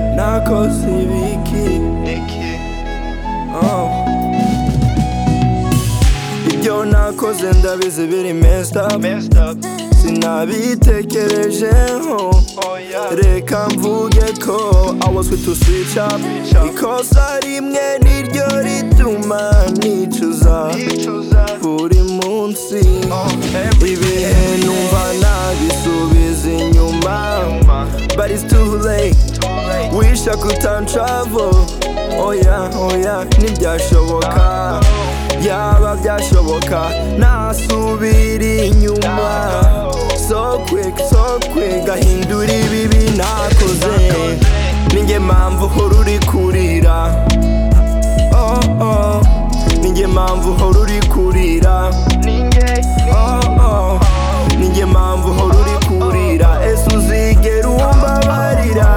abakozi b'iki Oh. ibyo nakoze ndabizi biri messed up sinabitekerejeho reka mvuge ko I was with to switch up ikosa rimwe niryo rituma nicuza buri munsi ibihe numva nabisubiza inyuma but it's too late wisha kutantravel oya oya ntibyashoboka yaba byashoboka nasubira inyuma so quick so quick gahindura ibibi nakoze ninjye mpamvu uhora uri kurira oh oh ninjye mpamvu uhora uri kurira oh oh ninjye mpamvu uhora uri kurira ese uzigera umbabarira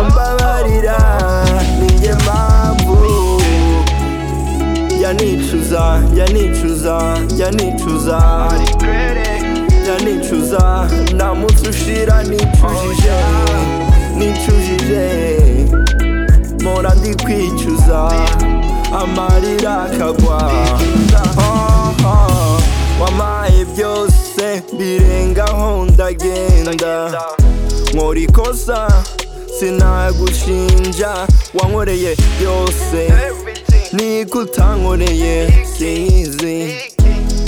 umbabarira ninjye mpamvu yanicuza yanicuza yanicuza yanicuza nta munsi ushira nicujije nicujije mpora ndi kwicuza amarira akagwa Oh, oh, wampaye byose birengaho ndagenda nkora ikosa sinagushinja wankoreye byose niko utankoreye sinzi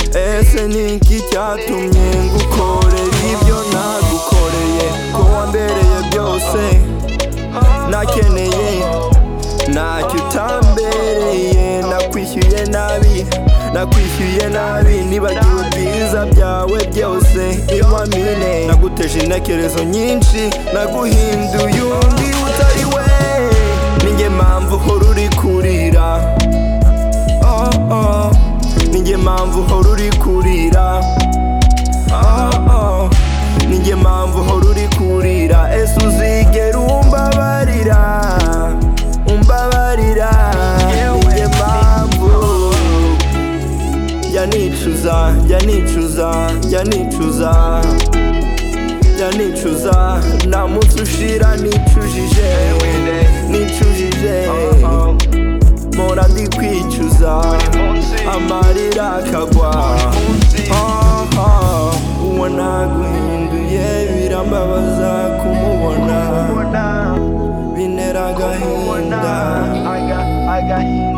ese niki cyatumye ngukorera ibyo nagukoreye ko wambereye byose nakeneye ntacyo utambereye nakwishyuye nabi nakwishyuye nabi nibagiwe byiza byawe byose inkomine naguteje intekerezo nyinshi naguhinduye undi utari we ninjye mpamvu uhora uri kurira oh oh ninjye mpamvu uhora uri kurira oh oh ninjye mpamvu uhora uri kurira ese uzigera umbabarira umbabarira ninjye mpamvu yanicuza yanicuza yanicuza yanicuza nta munsi ushira nicujije nicujije mpora ndi kwicuza amarira akagwa Oh, oh, uwo naguhinduye birambabaza kumubona bintera agahinda